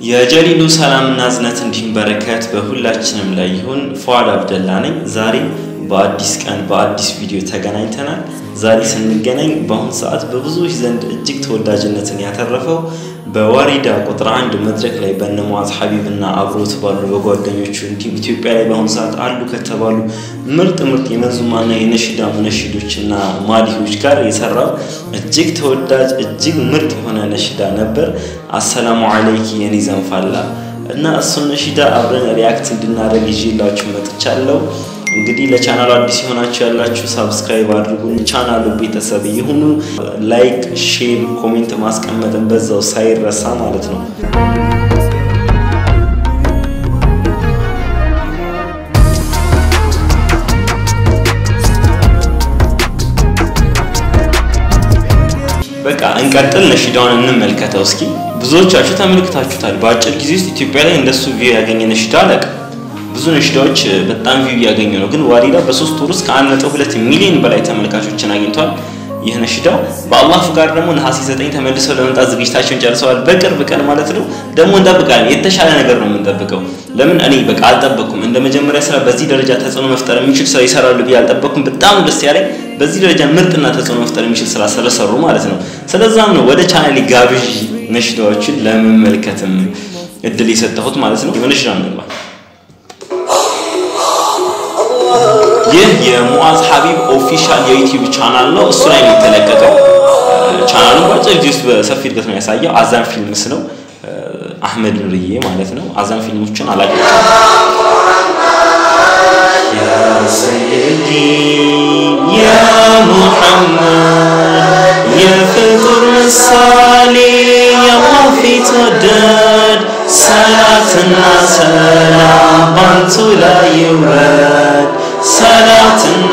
የጀሊሉ ሰላምና እዝነት እንዲሁም በረከት በሁላችንም ላይ ይሁን። ፏድ አብደላ ነኝ። ዛሬ በአዲስ ቀን በአዲስ ቪዲዮ ተገናኝተናል። ዛሬ ስንገናኝ በአሁኑ ሰዓት በብዙዎች ዘንድ እጅግ ተወዳጅነትን ያተረፈው በዋሪዳ ቁጥር አንድ መድረክ ላይ በነ ሙዓዝ ሐቢብና አብሮት ባሉ በጓደኞቹ እንዲሁም ኢትዮጵያ ላይ በአሁኑ ሰዓት አሉ ከተባሉ ምርጥ ምርጥ የመንዙማና የነሽዳ ሙነሽዶችና ማዲሆች ጋር የሰራው እጅግ ተወዳጅ እጅግ ምርጥ የሆነ ነሽዳ ነበር። አሰላሙ አለይኪ የኔ ዘንፋላ እና እሱን ነሽዳ አብረን ሪያክት እንድናደርግ ይዤላችሁ መጥቻለሁ። እንግዲህ ለቻናሉ አዲስ የሆናችሁ ያላችሁ ሳብስክራይብ አድርጉ፣ ቻናሉ ቤተሰብ ይሁኑ። ላይክ፣ ሼር፣ ኮሜንት ማስቀመጥን በዛው ሳይረሳ ማለት ነው። በቃ እንቀጥል። ነሽዳውን እንመልከተው እስኪ። ብዙዎቻችሁ ተመልክታችሁታል። በአጭር ጊዜ ውስጥ ኢትዮጵያ ላይ እንደሱ ቪው ያገኘ ነሽዳ አለቅ ብዙ ነሽዳዎች በጣም ቪው እያገኙ ነው። ግን ዋሪዳ በሶስት ወር ውስጥ ከአንድ ነጥብ ሁለት ሚሊዮን በላይ ተመልካቾችን አግኝቷል። ይህ ነሽዳ በአላህ ፍቃድ ደግሞ ነሐሴ ዘጠኝ ተመልሰው ለመምጣት ዝግጅታቸውን ጨርሰዋል። በቅርብ ቀን ማለት ነው። ደግሞ እንጠብቃለን። የተሻለ ነገር ነው የምንጠብቀው። ለምን እኔ በቃ አልጠበቅኩም። እንደ መጀመሪያ ስራ በዚህ ደረጃ ተጽዕኖ መፍጠር የሚችል ስራ ይሰራሉ ብዬ አልጠበቅኩም። በጣም ደስ ያለኝ በዚህ ደረጃ ምርጥና ተጽዕኖ መፍጠር የሚችል ስራ ስለሰሩ ማለት ነው። ስለዛም ነው ወደ ቻናሌ ጋብዥ ነሽዳዎችን ለመመልከትም እድል የሰጠሁት ማለት ነው። የነሽዳ እንግባ ይህ የሙዓዝ ሐቢብ ኦፊሻል የዩቲዩብ ቻናል ነው። እሱ ላይ ነው የተለቀቀው። ቻናሉን በአጭር ጊዜ ውስጥ በሰፊ እድገት ነው ያሳየው። አዛን ፊልምስ ነው። አህመድ ኑርዬ ማለት ነው። አዛን ፊልሞችን አላውቃቸውም። ያ ሰይዲ ያ ሙሐመድ የፍጡር ምሳሌ የአላህ ፊት ወደድ ሰላትና ሰላም ባንቱ ላይ ይውረድ ሰላትና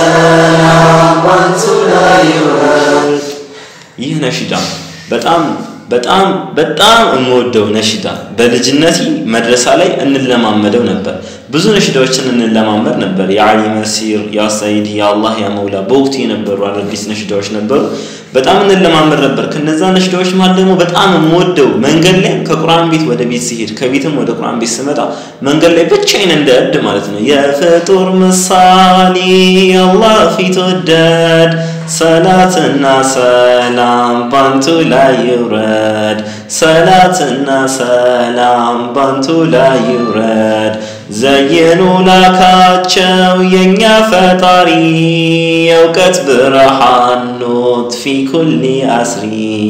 ሰላም ባንቱ ላይ ይውረድ። ይህ ነሽዳ በጣም በጣም በጣም የምወደው ነሽዳ በልጅነቴ መድረሳ ላይ እንለማመደው ነበር። ብዙ ነሽዳዎችን እንለማመድ ነበር። የአሊ መሲር፣ ያ ሰይድ፣ ያ አላህ፣ ያ መውላ በወቅቱ የነበሩ አዳዲስ ነሽዳዎች ነበሩ። በጣም እንለማመድ ነበር። ከነዛ ነሽዳዎች መሀል ደግሞ በጣም የምወደው መንገድ ላይ ከቁርአን ቤት ወደ ቤት ሲሄድ ከቤትም ወደ ቁርአን ቤት ስመጣ መንገድ ላይ ብቻዬን እንደ እብድ ማለት ነው የፍጡር ምሳሌ አላህ ፊት ወደድ ሰላትና ሰላም ባንቱ ላይ ይውረድ ሰላትና ሰላም ባንቱ ላይ ይውረድ ዘይኑ ላካቸው የእኛ ፈጣሪ የእውቀት ብርሃን ኖት ፊ ኩሊ አስሪ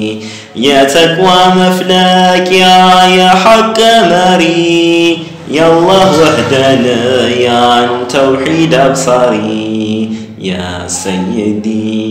የተቅዋ መፍለቂያ የሐቅ መሪ የአላህ ወህደንያን ተውሒድ አብሳሪ ያ ሰይዲ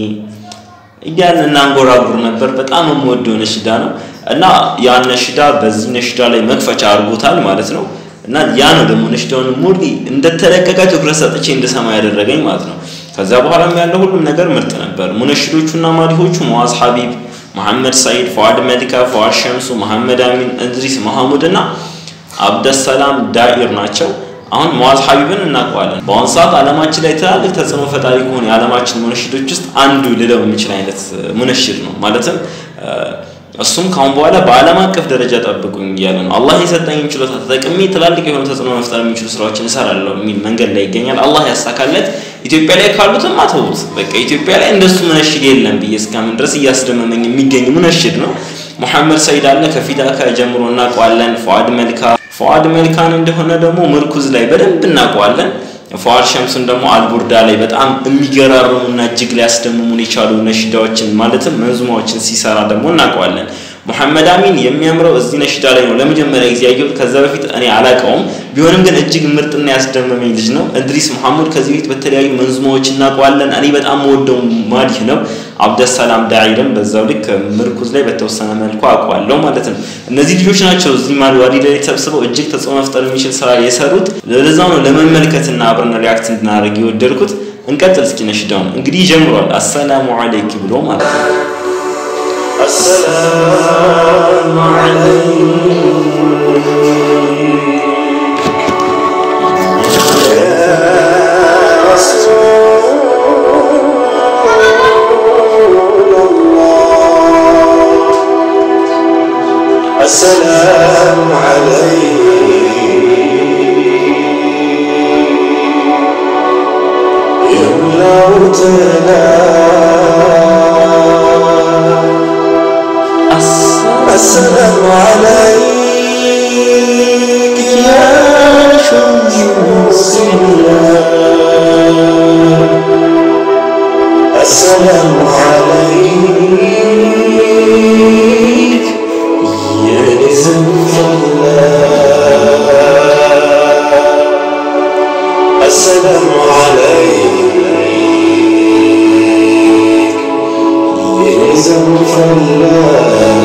እያልን እናንጎራጉር ነበር። በጣም የምወደው ነሽዳ ነው እና ያን ነሽዳ በዚህ ነሽዳ ላይ መክፈቻ አድርጎታል ማለት ነው። እና ያ ነው ደግሞ ነሽዳውን ሙሉ እንደተለቀቀ ትኩረት ሰጥቼ እንድሰማ ያደረገኝ ማለት ነው። ከዛ በኋላም ያለው ሁሉም ነገር ምርጥ ነበር። ሙነሽዶቹና ማዲሆቹ ሙዓዝ ሐቢብ፣ መሐመድ ሰይድ፣ ፏድ መሊካ፣ ፏድ ሸምሱ፣ መሐመድ አሚን፣ እድሪስ መሐሙድ እና አብደሰላም ዳኢር ናቸው። አሁን ሙዓዝ ሐቢብን እናውቀዋለን። በአሁኑ ሰዓት ዓለማችን ላይ ትላልቅ ተጽዕኖ ፈጣሪ ከሆኑ የዓለማችን ሙነሽዶች ውስጥ አንዱ ልለው የሚችል አይነት ሙነሽድ ነው። ማለትም እሱም ካሁን በኋላ በዓለም አቀፍ ደረጃ ጠብቁኝ እያለ ነው። አላህ የሰጠኝን ችሎታ ተጠቅሜ ትላልቅ የሆኑ ተጽዕኖ መፍጠር የሚችሉ ስራዎችን እሰራለሁ የሚል መንገድ ላይ ይገኛል። አላህ ያሳካለት። ኢትዮጵያ ላይ ካሉትም አተውት በቃ ኢትዮጵያ ላይ እንደሱ ሙነሽድ የለም ብዬ እስካምን ድረስ እያስደመመኝ የሚገኝ ሙነሽድ ነው። ሙሐመድ ሰይድ አለ ከፊዳካ ጀምሮ እናውቀዋለን። ፏድ መልካ ፏድ መልካን እንደሆነ ደግሞ ምርኩዝ ላይ በደንብ እናውቀዋለን። ፏድ ሸምሱን ደግሞ አልቡርዳ ላይ በጣም የሚገራርሙና እጅግ ሊያስደምሙን የቻሉ ነሽዳዎችን ማለትም መንዙማዎችን ሲሰራ ደግሞ እናውቀዋለን። ሙሐመድ አሚን የሚያምረው እዚህ ነሽዳ ላይ ነው ለመጀመሪያ ጊዜ ያየሁት። ከዛ በፊት እኔ አላውቀውም። ቢሆንም ግን እጅግ ምርጥና ያስደመመኝ ልጅ ነው። እድሪስ መሐሙድ ከዚህ በፊት በተለያዩ መንዙማዎች እናውቀዋለን። እኔ በጣም ወደው ማዲህ ነው። አብደሰላም ዳዒርም በዛው ልክ ምርኩዝ ላይ በተወሰነ መልኩ አውቀዋለሁ ማለት ነው። እነዚህ ልጆች ናቸው እዚህ ማልዋዲ ላይ ተሰብስበው እጅግ ተጽዕኖ መፍጠር የሚችል ስራ የሰሩት። ለዛው ነው ለመመልከትና አብረን ሪያክት እንድናደርግ የወደድኩት። እንቀጥል እስኪ ነሽዳውን እንግዲህ ጀምሯል። አሰላሙ አለይክ ብሎ ማለት ነው። السلام عليك السلام عليك يملأ السلام عليك يا شمس الله السلام عليك يا نزم الله السلام عليك يا نزم الله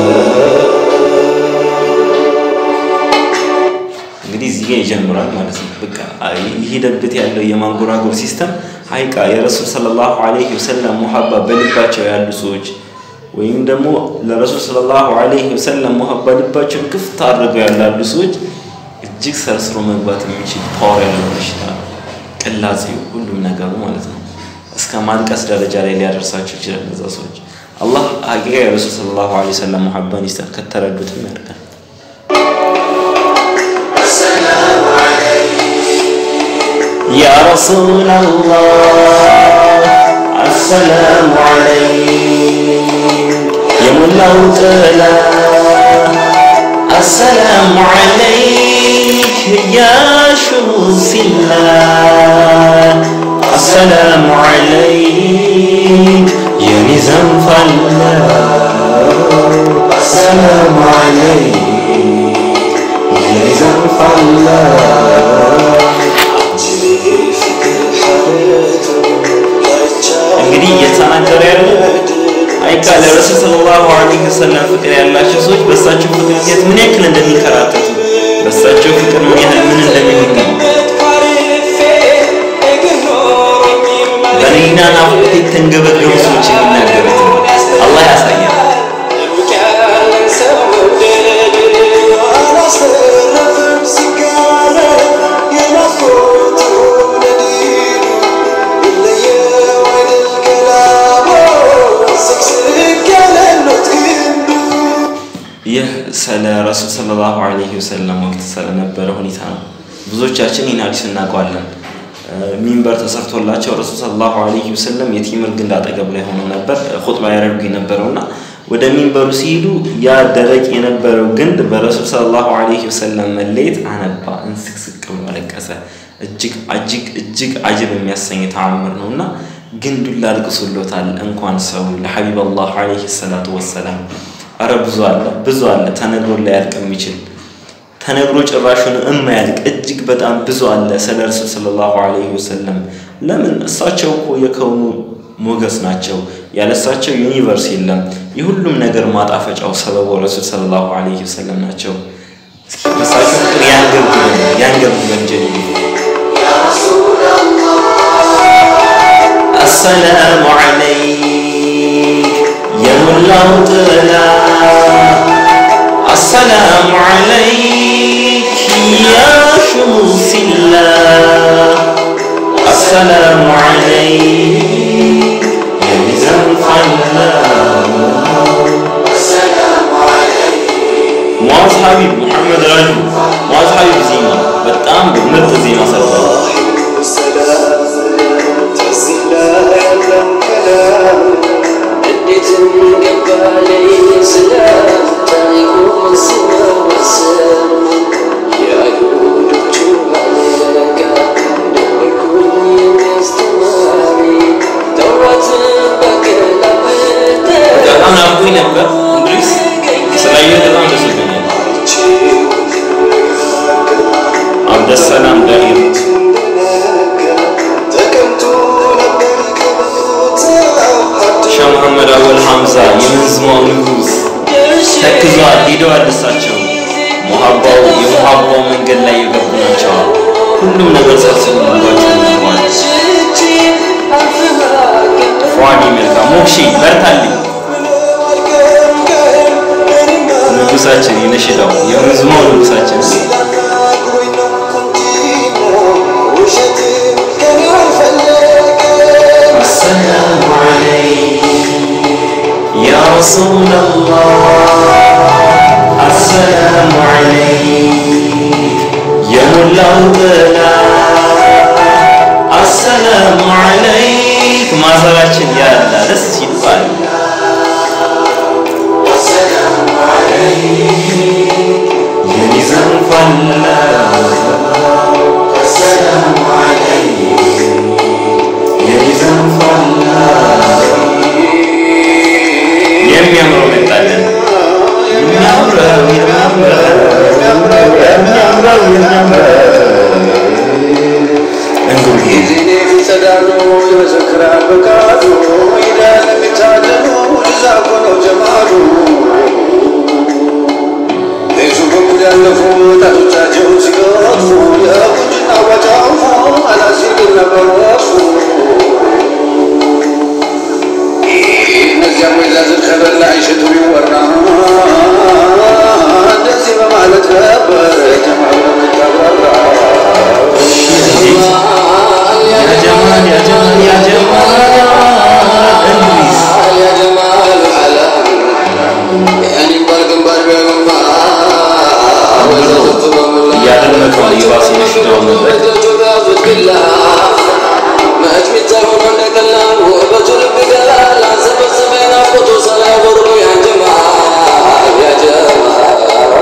እንግዲህ እዚህ ጋር ይጀምራል ማለት ነው። በቃ ይሄደበት ያለው የማንጎራጎር ሲስተም ሀይቃ የረሱል ሰለላሁ ዐለይሂ ወሰለም ሙሀባ በልባቸው ያሉ ሰዎች ወይም ደግሞ ለረሱል ሰለላሁ ዐለይሂ ወሰለም ሙሀባ ልባቸውን ክፍት አድርገው ያላሉ ሰዎች እጅግ ሰርስሮ መግባት የሚችል ፓወር ያለው በሽታ ነው። ቅላጼው ሁሉም ነገሩ ማለት ነው። እስከ ማልቀስ ደረጃ ላይ ሊያደርሳቸው ይችላል። እነዛ ሰዎች አላህ ሀቂቃ የረሱል ሰለላሁ ዐለይሂ ወሰለም ሙሀባን ይስጠን፣ ከተረዱትም ያድርገን። يا رسول الله السلام عليك يا ملوك السلام عليك يا شمس الله السلام عليك يا نزام الله السلام عليك يا نزام الله እንግዲህ እየተናገረ ያለው አይቃ ለረሱል ሰለላሁ ዐለይሂ ወሰለም ፍቅር ያላቸው ሰዎች በእሳቸው ፍቅር ምክንያት ምን ያክል እንደሚንከራተቱ በእሳቸው ፍቅር ምን ያህል ምን እንደሚሆኑ በሌላ ናፍቆት የተንገበገቡ ሰዎች የሚናገሩት ነው። አላህ ያሳያል። ይህ ስለ ረሱል ሰለላሁ ዐለይሂ ወሰለም ወቅት ስለነበረ ሁኔታ ነው። ብዙዎቻችን ይህን ሐዲስ እናውቀዋለን። ሚንበር ተሰርቶላቸው ረሱል ሰለላሁ ዐለይሂ ወሰለም የቴምር ግንድ አጠገብ ላይ ሆኖ ነበር ኹጥባ ያደርጉ የነበረውና ወደ ሚንበሩ ሲሄዱ ያ ደረቅ የነበረው ግንድ በረሱል ሰለላሁ ዐለይሂ ወሰለም መለየት አነባ፣ እንስቅስቅ ብሎ አለቀሰ። እጅግ እጅግ እጅግ አጅብ የሚያሰኝ ተአምር ነው እና ግንዱን ላልቅሶሎታል እንኳን ሰው ለሐቢብ አላህ ዐለይሂ ሰላቱ ወሰላም አረ ብዙ አለ ብዙ አለ ተነግሮ ላያልቅ የሚችል ተነግሮ ጭራሹን እማያልቅ እጅግ በጣም ብዙ አለ ስለ ረሱል ሰለላሁ ዐለይሂ ወሰለም። ለምን እሳቸው እኮ የከውኑ ሞገስ ናቸው። ያለሳቸው ዩኒቨርስ የለም። የሁሉም ነገር ማጣፈጫው ሰበቡ ረሱል ሰለላሁ ዐለይሂ ወሰለም ናቸው። እስኪ በእሳቸው ፍቅር ያንገብግበን ያንገብግበን ጀሊሉ السلام عليك يا ملاو طلا السلام عليك يا شمس الله السلام عليك يا ميزان الله معاذ حبيب محمد رجل معاذ حبيب زينة በጣም ምርጥ ዜማ ሰርተዋል። በጣም ናፍቆኝ ነበር እንድሪስ ስላየሁ በጣም ደስ ብሎኛል። አብደሰላም ዳሂር ሻህ መሐመድ አወል ሐምዛ የመንዝማው ንጉስ ተክዟል፣ ሄደዋል። እሳቸው ሙሀባው የሙሀባው መንገድ ላይ የገቡ ናቸው። ሁሉም ነገር ሰብስበው ልባቸው ይገባል። ፏዲ መልካ ሞክሺ በርታልኝ ንጉሳችን የነሽዳው የመንዝማው ንጉሳችን السلام عليك يا رسول الله السلام የሚያምረው መጣለን የሚያምረው የሚያምረው የሚያምረው የሚያምረው እንጉርጌ ጊዜኔ ፊጸዳሉ ይመሰክራል በቃሉ ይዳል የሚታደሉ እዛ እኮ ነው ጀማሉ ቤቱ በኩል ያለፉ ጣቶቻቸው ሲገፉ የቁንጅና ዋጫፉ አላሲር ግን ነበር ወፉ እነዚያ ወይዛዝር ከበላ አይሸቱ ይወራ እንደዚህ በማለት ነበር ጀማሉ ምታብራራ ያ ጀማል ያ ጀማል ያ ጀማል እንግሊዝ يا جمال العالم يعني مبارك مبارك يا جماعة وزادت بملا እያደመጠው ነው የባሰ የሽታው ነበር ما أجمد من نكلا وبجل بقلا لا سبب سبين أفقط صلاة غرب يا جماعة يا جماعة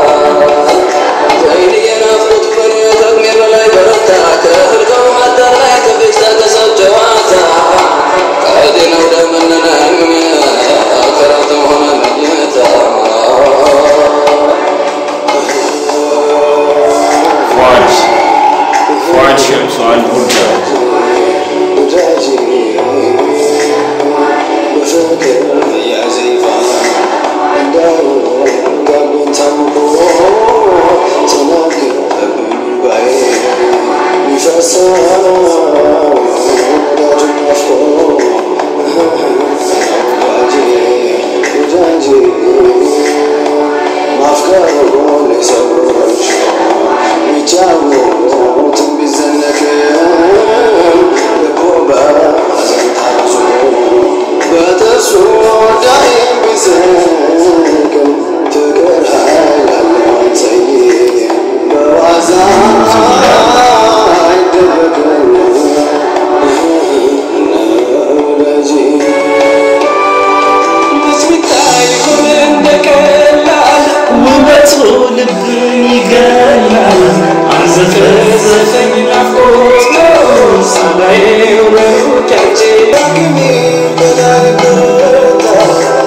وإني أنا أفقط بني تغمير لا يبرتا كفر كوم الدر لا كفشتا كسب جواتا قادنا ودمنا كرات هنا نجمتا ፏድ ፏድ ሸምሷል ቡርጃ ማፍቀሩን ሰዎች ቢጫወቱም ቢዘነግም ልቦ በሐዘን ታዞ በጥርሱ ዳይም ቢስቅም ፍቅር ኃይል አለው አንጸይም በዋዛ አይደረግም ወዳጄ ብስሚታይ ሁን እንደቀላል ውበቱ ልብን ይገላል አንዘፈዘፈኝ ናፍቆት ነው ሳላይ ሩጫቼ ዳግሜ በዳርበታ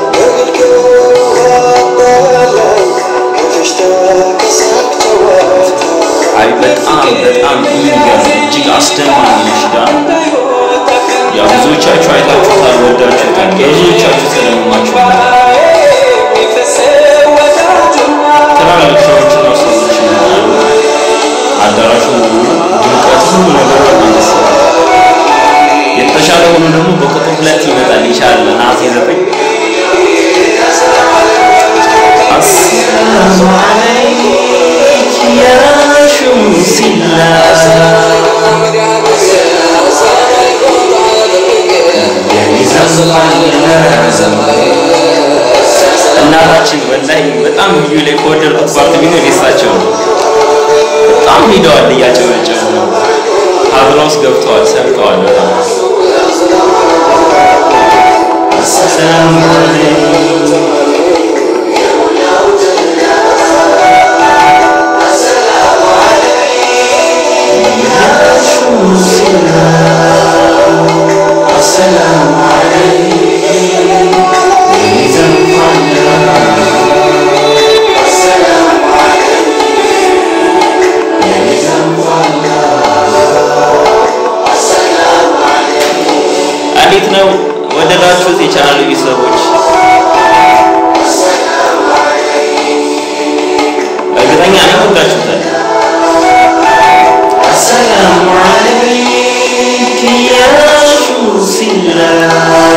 በግልገባላይ ከፌሽታ ከሳቅ ጨዋታ አይ በጣም በጣም የሚገርም እጅግ አስደማሚ ነሽዳ ያ ብዙዎቻችሁ አይታችሁታል ወዳችሁታል ብዙዎቻችሁ ተደምማችሁታል ትላልቅ ሰዎችና ሰዎች ይመጣሉ አዳራሹ ድምቀት ሁሉ ነገር በጣም ደስ ይላል የተሻለ ሆኖ ደግሞ በቁጥር ሁለት ይመጣል ይቻላል ነሐሴ ዘጠኝ አሰላሙ አለይክ ያ ሹምሲላህ እናታችን ወላሂ በጣም ልዩ ላይ ከወደድኩት ፓርት ቢኖር የሳቸው ነው። በጣም ሂደዋል እያጨበጨቡ ነው። ሀድራ ውስጥ ገብተዋል፣ ሰርተዋል። በጣም አሰላሙ አለይኩም አሰላሙ እንዴት ነው ወደዳችሁት? የቻናሉ ቤተሰቦች እርግጠኛ ነኝ ወዳችሁታል። አሰላሙ አለይክ ያ ሹምሲላህ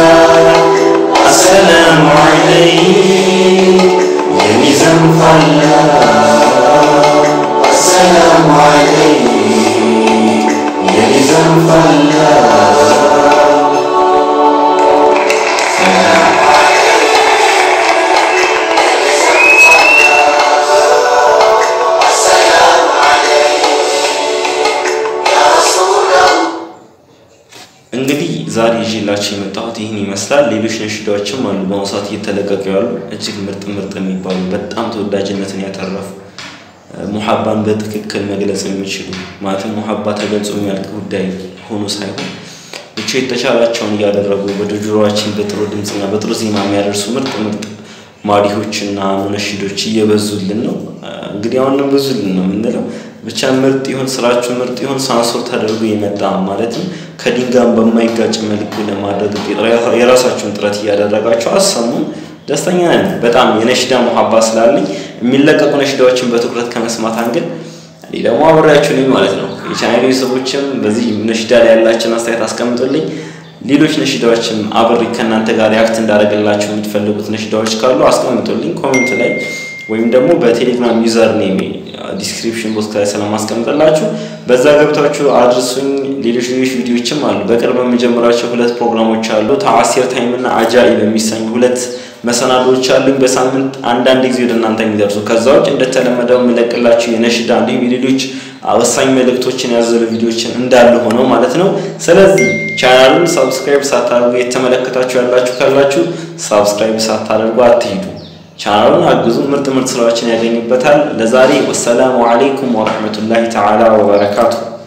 አሰላሙ አለይክ የሚዘን ፋላ አሰላሙ አለይክ የሚዘን ፋላ እንግዲህ ዛሬ ይዤላችሁ የመጣሁት ይህን ይመስላል። ሌሎች ነሽዳዎችም አሉ በአሁኑ ሰዓት እየተለቀቁ ያሉ እጅግ ምርጥ ምርጥ የሚባሉ በጣም ተወዳጅነትን ያተረፉ ሙሐባን በትክክል መግለጽ የሚችሉ ማለትም ሙሐባ ተገልጾ የሚያልቅ ጉዳይ ሆኖ ሳይሆን ብቻ የተቻላቸውን እያደረጉ ወደ ጆሮአችን በጥሩ ድምፅና በጥሩ ዜማ የሚያደርሱ ምርጥ ምርጥ ማዲሆችና ሙነሽዶች እየበዙልን ነው። እንግዲህ አሁንም ብዙልን ነው የምንለው። ብቻ ምርጥ ይሁን ስራችሁ ምርጥ ይሁን ሳንሶር ተደርጎ የመጣ ማለትም ከድንጋም በማይጋጭ መልኩ ለማድረግ የራሳችሁን ጥረት እያደረጋችሁ አሰሙን። ደስተኛ ነን። በጣም የነሽዳ ሙሀባ ስላለኝ የሚለቀቁ ነሽዳዎችን በትኩረት ከመስማት አንግል እኔ ደግሞ አብሬያችሁ ነኝ ማለት ነው። የቻናሌ ሰዎችም በዚህ ነሽዳ ላይ ያላችሁን አስተያየት አስቀምጡልኝ። ሌሎች ነሽዳዎችም አብሬ ከእናንተ ጋር ሪያክት እንዳደረግላችሁ የምትፈልጉት ነሽዳዎች ካሉ አስቀምጡልኝ ኮሜንት ላይ ወይም ደግሞ በቴሌግራም ዩዘር ኔም ዲስክሪፕሽን ቦክስ ላይ ስለማስቀምጥላችሁ በዛ ገብታችሁ አድርሱኝ። ሌሎች ሌሎች ቪዲዮችም አሉ። በቅርብ የምጀምራቸው ሁለት ፕሮግራሞች አሉ። ተአሲር ታይም እና አጃኢብ የሚሰኙ ሁለት መሰናዶዎች አሉኝ። በሳምንት አንዳንድ ጊዜ ወደ እናንተ የሚደርሱ ከዛ ውጭ እንደተለመደው የምለቅላችሁ የነሽዳ እንዲሁም የሌሎች ወሳኝ መልእክቶችን ያዘሉ ቪዲዮችን እንዳሉ ሆነው ማለት ነው። ስለዚህ ቻናሉን ሳብስክራይብ ሳታደርጉ የተመለከታችሁ ያላችሁ ካላችሁ ሳብስክራይብ ሳታደርጉ አትሂዱ። ቻናሉን አግዙ። ምርጥ ምርጥ ስራዎችን ያገኙበታል። ለዛሬ ወሰላሙ አለይኩም ወረሕመቱላሂ ተዓላ ወበረካቱ።